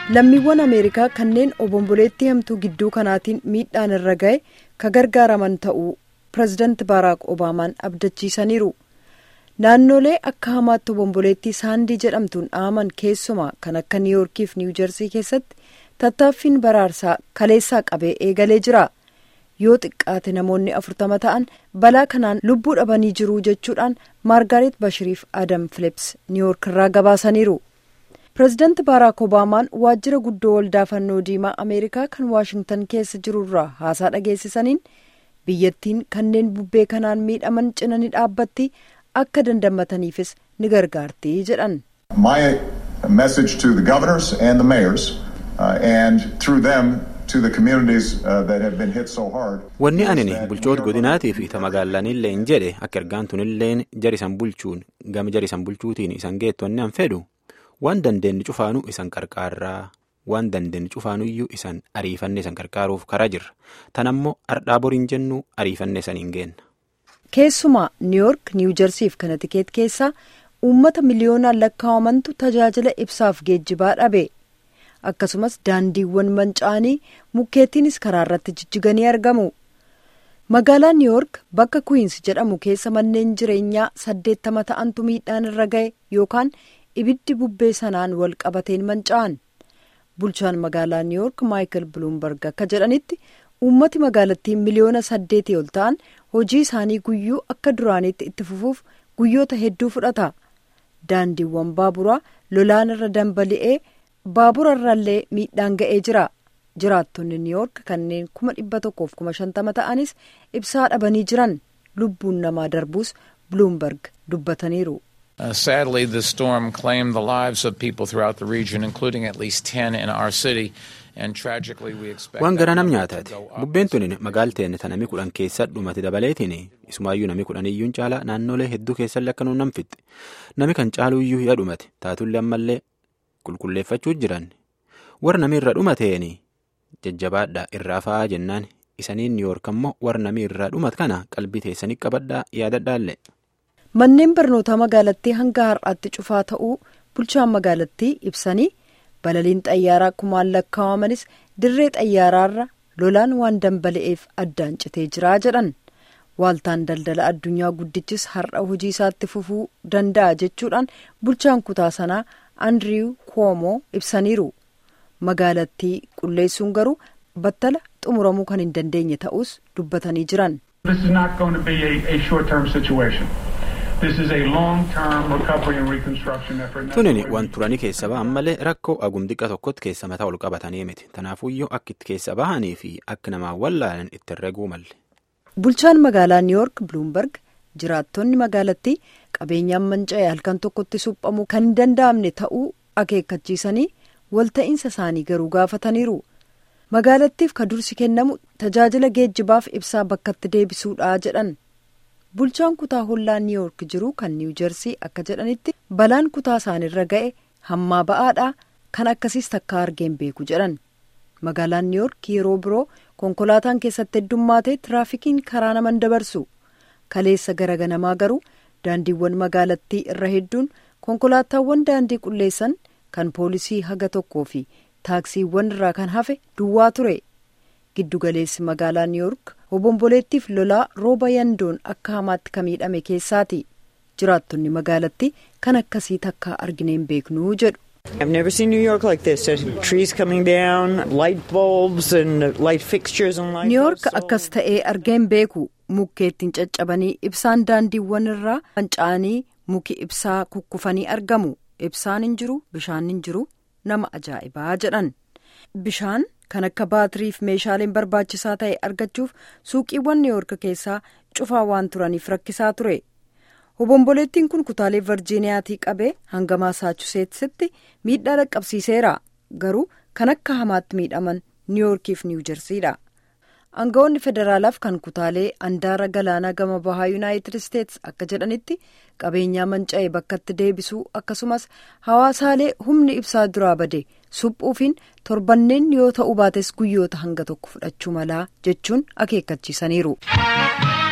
lammiiwwan ameerikaa kanneen obomboleettii hamtuu gidduu kanaatiin miidhaan irra ga'e ka gargaaraman ta'uu pireezidaanti baaraak obaamaan abdachiisaniiru naannolee akka hamaatti obomboleettii saandii jedhamtuun dhaaman keessumaa kan akka niiyoorkiif niiwujersii keessatti tattaaffiin baraarsaa kaleessaa qabee eegalee jira yoo xiqqaate namoonni afurtama ta'an balaa kanaan lubbuu dhabanii jiru jechuudhaan maargaaret bashiriif adam filips niiyoork irraa gabaasaniiru. pireezidaanti baaraak obaamaan waajjira guddoo waldaa fannoo diimaa ameerikaa kan waashingtan keessa jirurraa haasaa dhageessisaniin biyyattiin kanneen bubbee kanaan miidhaman cina ni dhaabbatti akka dandammataniifis ni gargaarti jedhan. My message to the governors and the mayors uh, and through them to the communities uh, that have been hit so hard. Wanni anini bulchoota godinaatii fi ta magaalanillee hin jedhe akka ergaan tunilleen jarisan bulchuun gama jarisan bulchuutiin isan geettu wanni an fedhu waan dandeenye cufaanuu isan qarqaarraa waan dandeenye cufaanuyyuu isan ariifanne isan qarqaaruuf karaa jirra tan ammoo ardhaa boriin jennu ariifanne isan hin geenna. keessumaa niiyoork niiwujersiif kanatikeet keessaa uummata miliyoonaan lakkaa'amantu tajaajila ibsaaf geejjibaa dhabe akkasumas daandiiwwan manca'anii mukkeettiinis karaa irratti jijjiganii argamu magaalaa niiyoork bakka kuwiinsi jedhamu keessa manneen jireenyaa saddeettama ta'antu miidhaan irra ga'e yookaan ibiddi bubbee sanaan wal qabateen manca'an bulchaan magaalaa niiyoork maayikal buluumberg akka jedhanitti uummati magaalattii miliyoona saddeetii ol ta'an hojii isaanii guyyuu akka duraaniitti itti fufuuf guyyoota hedduu fudhata daandiiwwan baaburaa lolaan irra dambali'ee baabura irrallee miidhaan ga'ee jira jiraattonni niiyoork kanneen kuma dhibba tokkoof kuma shantama ta'anis ibsaa dhabanii jiran lubbuun namaa darbuus buluumberg dubbataniiru. Uh, sadly, the storm claimed the lives of people throughout the region, including at least 10 in our city. And tragically, we expect waan gara nam nyaataati bubbeen tuni magaalteen ta nami kudhan keessa dhumate dabaleetiin isumaayyuu nami kudhan iyyuun caalaa naannolee hedduu keessallee akka nuun nam fixxe nami kan caaluu iyyuu hidha dhumate taatullee ammallee qulqulleeffachuu jiran warra nami irra dhumateen jajjabaadhaa irraa fa'aa jennaan isaniin niiyoork ammoo warra nami irraa dhumat kana qalbii teessanii qabadhaa yaadadhaallee. manneen barnootaa magaalattii hanga har'aatti cufaa ta'uu bulchaan magaalattii ibsanii balaliin xayyaaraa kumaan lakkaawamanis dirree xayyaaraarra lolaan waan dambali'eef addaan citee jiraa jedhan waaltaan daldala addunyaa guddichis har'a hojii isaatti fufuu danda'a jechuudhaan bulchaan kutaa sanaa andiriw koomoo ibsaniiru magaalattii qulleessuun garuu battala xumuramuu kan hin dandeenye ta'us dubbatanii jiran. tunini waan turanii keessa ba'an malee rakkoo agumdiqa tokkotti keessa mataa ol qabatanii miti tanaafuyyuu akka itti keessa bahanii fi akka namaan wallaalan itti herreguu malle. bulchaan magaalaa niiyoork buluumberg jiraattonni magaalattii qabeenyaan manca'e halkan tokkotti suphamuu kan hin danda'amne ta'uu akeekkachiisanii walta'iinsa isaanii garuu gaafataniiru magaalattiif ka dursi kennamu tajaajila geejjibaaf ibsaa bakkatti deebisuudha jedhan. bulchaan kutaa hollaa niiyoork jiru kan niiwujersii akka jedhanitti balaan kutaa isaanirra ga'e hammaa ba'aadha kan akkasiis takka argeen beeku jedhan magaalaan niiyoork yeroo biroo konkolaataan keessatti heddummaatee tiraafikiin karaa naman dabarsu kaleessa gara ganamaa garuu daandiiwwan magaalattii irra hedduun konkolaataawwan daandii qulleessan kan poolisii haga tokkoo fi taaksiiwwan irraa kan hafe duwwaa ture giddugaleessi magaalaa niiyoork obomboleettiif lolaa rooba yandoon akka hamaatti ka miidhame keessaati jiraattonni magaalattii kan akkasii takka argineen beeknuu jedhu. I've never seen New York like this. There's trees coming down, light bulbs and light fixtures and light. niiyoork akkas ta'ee argeen beeku mukkeettiin caccabanii ibsaan daandiiwwan irraa manca'anii muki ibsaa kukkufanii argamu ibsaan hin jiru bishaan hin jiru nama ajaa'ibaa jedhan bishaan. kan akka baatiriif meeshaaleen barbaachisaa ta'e argachuuf suuqiiwwan niiyoork keessaa cufaa waan turaniif rakkisaa ture obomboleettiin kun kutaalee virjiiniyaatii qabee hanga maasaachuseetsitti miidhaa dhaqqabsiiseera garuu kan akka hamaatti miidhaman niiyoorkiif niiwujersiidha aangawoonni federaalaaf kan kutaalee andaara galaanaa gama bahaa yuunaayitid isteets akka jedhanitti qabeenyaa manca'e bakkatti deebisuu akkasumas hawaasaalee humni ibsaa duraa bade suphuufiin torbanneen yoo ta'uu baates guyyoota hanga tokko fudhachuu malaa jechuun akeekkachiisaniiru.